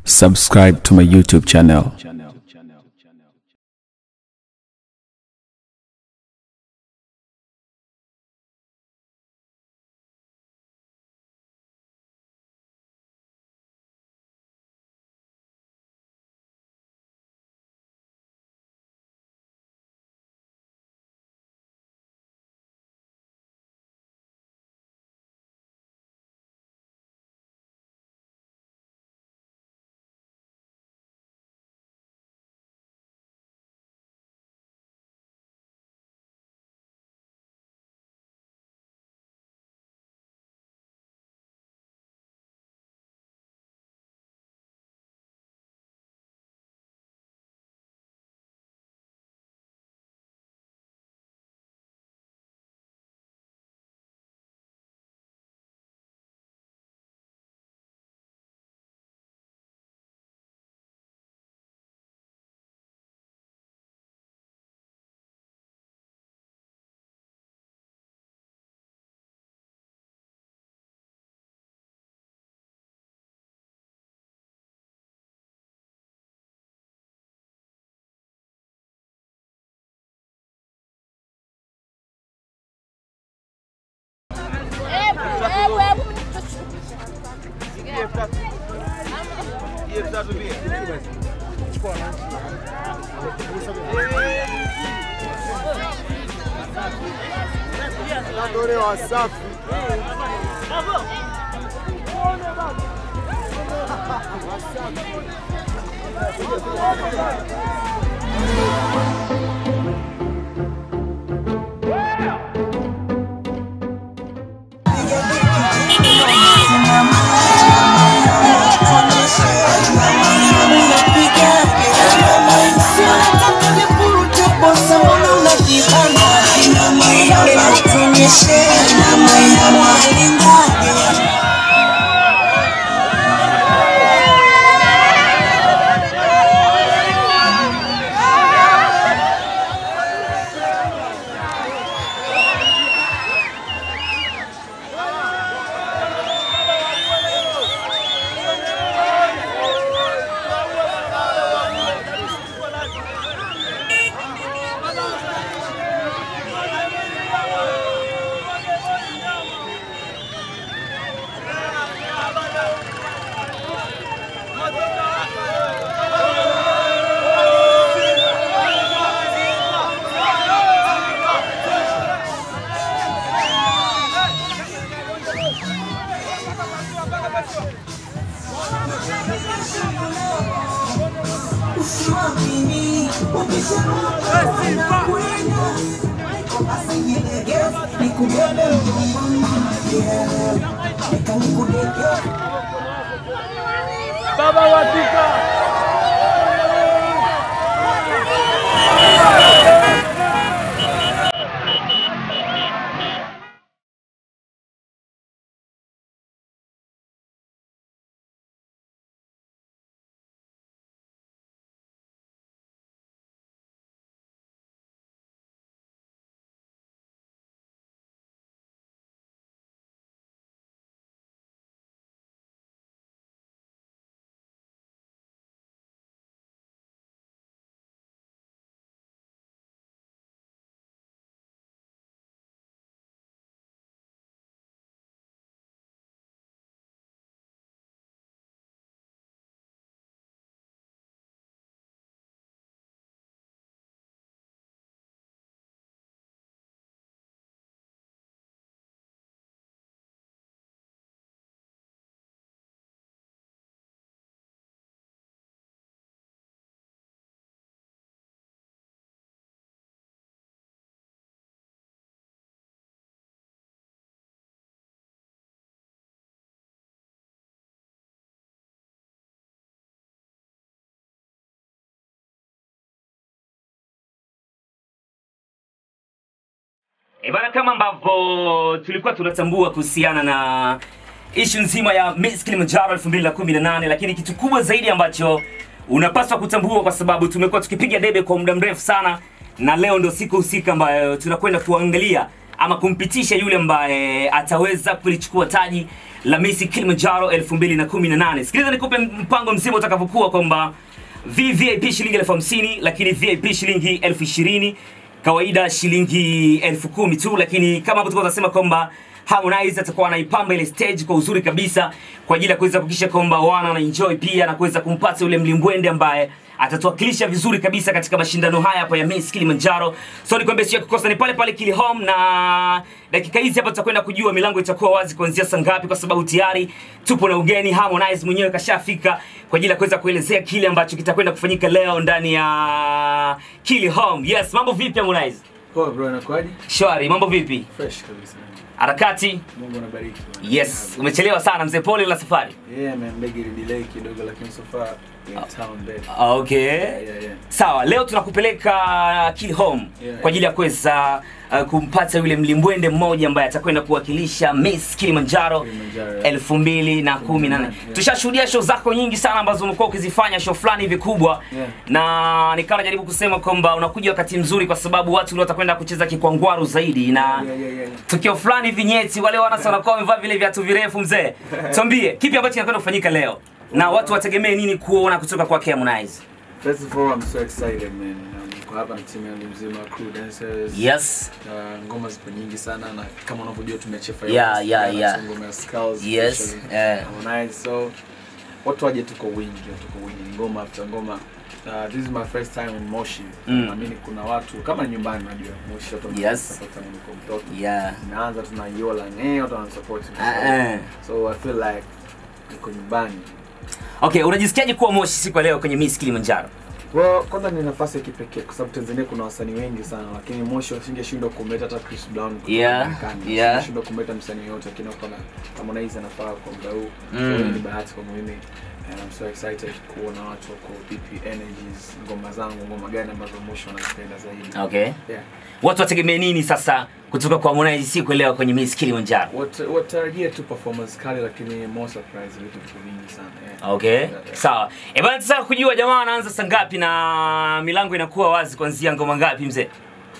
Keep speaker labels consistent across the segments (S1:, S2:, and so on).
S1: subscribe to my YouTube channel.
S2: Dore Wasafi.
S3: Baba Watika.
S4: E bana, kama ambavyo tulikuwa tunatambua kuhusiana na ishu nzima ya Miss Kilimanjaro 2018 lakini kitu kubwa zaidi ambacho unapaswa kutambua, kwa sababu tumekuwa tukipiga debe kwa muda mrefu sana, na leo ndo siku husika ambayo tunakwenda kuangalia ama kumpitisha yule ambaye ataweza kulichukua taji la Miss Kilimanjaro 2018. Sikiliza nikupe mpango mzima utakavyokuwa kwamba VVIP shilingi elfu hamsini lakini VIP shilingi elfu ishirini kawaida shilingi elfu kumi tu, lakini kama hapo tulikuwa tunasema kwamba Harmonize atakuwa anaipamba ile stage kwa uzuri kabisa kwa ajili ya kuweza kuhakikisha kwamba wana wana enjoy pia na kuweza kumpata yule mlimbwende ambaye atatuwakilisha vizuri kabisa katika mashindano haya hapa ya Miss Kilimanjaro. So nikwambia sio kukosa ni pale pale Kili Home, na dakika hizi hapa tutakwenda kujua milango itakuwa wazi kuanzia saa ngapi, kwa sababu tayari tupo na ugeni. Harmonize mwenyewe kashafika kwa ajili ya kuweza kuelezea kile ambacho kitakwenda kufanyika leo ndani ya Kili Home. Yes, mambo vipi Harmonize?
S2: Poa bro, inakuaje?
S4: Shwari, mambo vipi?
S2: Fresh kabisa.
S4: Harakati?
S2: Mungu anabariki.
S4: Yes, umechelewa sana mzee, pole la safari.
S2: Yeah man, ndege ili delay kidogo lakini so far in town babe.
S4: Okay.
S2: Yeah, yeah, yeah.
S4: Sawa, leo tunakupeleka Kill Home
S2: Yeah.
S4: kwa ajili ya kuweza uh, kumpata yule mlimbwende mmoja ambaye atakwenda kuwakilisha Miss Kilimanjaro
S2: Kilimanjaro.
S4: elfu mbili na kumi na nne.
S2: Yeah.
S4: Tushashuhudia show zako nyingi sana ambazo umekuwa ukizifanya show fulani hivi kubwa
S2: Yeah.
S4: na nikawa najaribu kusema kwamba unakuja wakati mzuri kwa sababu watu leo watakwenda kucheza kikwangwaru zaidi na
S2: Yeah, yeah, yeah.
S4: tukio fulani hivi nyeti, wale wana sana wanakuwa wamevaa vile viatu virefu. Mzee, tuambie kipi ambacho kinakwenda kufanyika leo na watu wategemee nini kuona kutoka kwake Harmonize?
S2: First of all, I'm so excited man. Um, Niko hapa na timu yangu mzima, crew dancers.
S4: Yes.
S2: Uh, ngoma zipo nyingi sana na kama unavyojua tumeachia Fire
S4: Yeah,
S2: West,
S4: yeah,
S2: na
S4: yeah.
S2: ngoma ya Skulls,
S4: Yes,
S2: especially
S4: eh.
S2: Harmonize. So watu waje tuko wingi, tuko wingi ngoma after ngoma. Uh, this is my first time in Moshi.
S4: Mm.
S2: Naamini kuna watu kama ni nyumbani najua Moshi watu
S4: Yes.
S2: support na niko mtoto.
S4: Yeah.
S2: Naanza tunaiola eh watu wanasupport.
S4: Ah, eh.
S2: So I feel like niko nyumbani.
S4: Okay, unajisikiaje kuwa Moshi siku ya leo kwenye Miss Kilimanjaro?
S2: Well, kwanza ni nafasi ya kipekee kwa sababu Tanzania kuna wasanii wengi sana, lakini Moshi wasingeshindwa kumleta hata Chris Brown kutoka
S4: Yeah,
S2: Marekani.
S4: yeah.
S2: Wasingeshindwa kumleta msanii yote, lakini wako na Harmonize anafaa kwa muda huu.
S4: Mm.
S2: So hiyo ni bahati kwa mimi. And I'm so excited kuona watu wako vipi energies, ngoma zangu, ngoma gani ambazo Moshi wanazipenda zaidi.
S4: Okay.
S2: Yeah.
S4: Watu wategemee nini sasa kutoka kwa Harmonize siku ya leo kwenye Miss Kilimanjaro?
S2: Wat- Watarajie tu performance kali, lakini more surprise, vitu vitu vingi sana. Yeah.
S4: Okay.
S2: Yeah, yeah.
S4: Sawa. Eh bana, tunataka kujua jamaa anaanza saa ngapi na milango inakuwa wazi kuanzia ngoma ngapi mzee?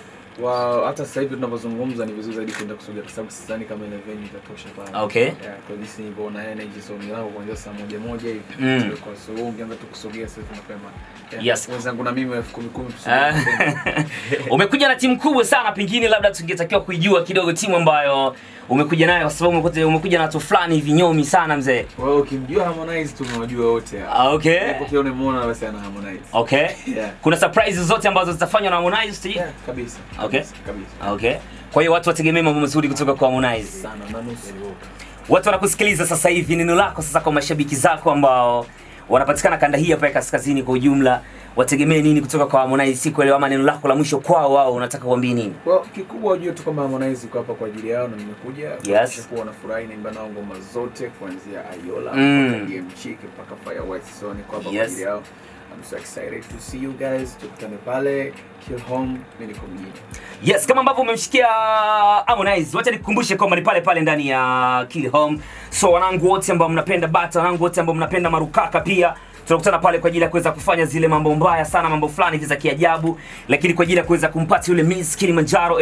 S2: Wow, hata sasa hivi tunavyozungumza ni vizuri zaidi kwenda kusogea kwa sababu sidhani kama ile venue itatosha pale.
S4: Okay.
S2: Yeah, kwa jinsi nilivyoona energy so milango kuanzia saa moja moja hivi.
S4: Mm.
S2: Kwa so wewe ungeanza tu kusogea sasa hivi mapema. Yeah.
S4: Yes.
S2: Wenzangu na mimi elfu kumi kumi
S4: Ah.
S2: tusogee mapema.
S4: umekuja na timu kubwa sana, pengine labda tungetakiwa kuijua kidogo timu ambayo umekuja nayo, kwa sababu umekuja, umekuja na watu fulani hivi nyomi sana mzee.
S2: Wewe ukimjua Harmonize tumewajua wote hapa.
S4: Ah, Okay.
S2: Hapo pia unamuona basi ana Harmonize.
S4: Okay.
S2: Yeah.
S4: Kuna surprises zote ambazo zitafanywa na Harmonize sijui?
S2: Yeah, kabisa.
S4: Okay.
S2: Kabisa, Kabisa.
S4: Okay. Kwa hiyo watu wategemee mambo mazuri kutoka kwa Harmonize.
S2: Sana na nusu.
S4: Watu wanakusikiliza sasa hivi, neno lako sasa kwa mashabiki zako ambao wanapatikana kanda hii hapa ya kaskazini kwa ujumla, wategemee nini kutoka kwa Harmonize siku ya leo, ama neno lako la mwisho kwao wao unataka kuambia nini?
S2: Well, kikubwa ujue tu kwamba Harmonize yuko hapa kwa ajili yao na nimekuja kuhakikisha kuwa wanafurahi naimba nao ngoma zote kuanzia Ayola
S4: Mm.
S2: mpaka DM Chick mpaka Fire West so niko hapa kwa
S4: Yes.
S2: ajili yao. I'm so excited to see you guys. Tukutane pale Kill Home, mimi niko mjini.
S4: Yes, kama ambavyo umemshikia Harmonize, wacha nikukumbushe kwamba ni pale pale ndani ya Kill Home. So wanangu wote ambao mnapenda bata, wanangu wote ambao mnapenda marukaka pia tunakutana pale kwa ajili ya kuweza kufanya zile mambo mbaya sana, mambo fulani hivi za kiajabu, lakini kwa ajili ya kuweza kumpata yule Miss Kilimanjaro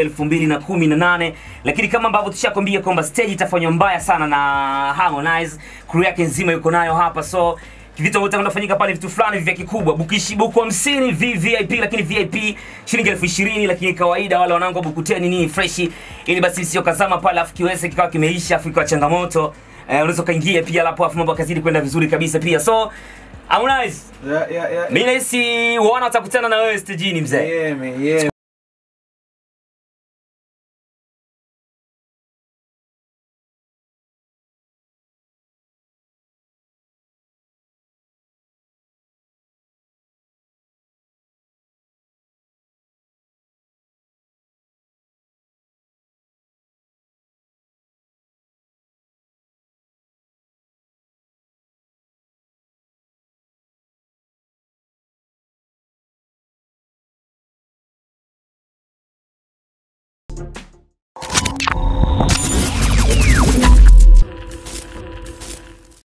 S4: 2018. Lakini kama ambavyo tushakwambia kwamba stage itafanywa mbaya sana na Harmonize, crew yake nzima yuko nayo hapa so vitu ambavyo vinafanyika pale vitu fulani vya kikubwa bukishi buku 50 VVIP lakini VIP shilingi elfu ishirini lakini kawaida wale wanangu wa buku 10 nini freshi ili basi sio kazama pale afu kiweze kikawa kimeisha afu ikawa changamoto eh, unaweza ukaingia pia lapo afu mambo akazidi kwenda vizuri kabisa pia so Harmonize
S2: Yeah, yeah, yeah.
S4: mimi nahisi wana watakutana na wewe stejini mzee
S2: Yeah, man, yeah.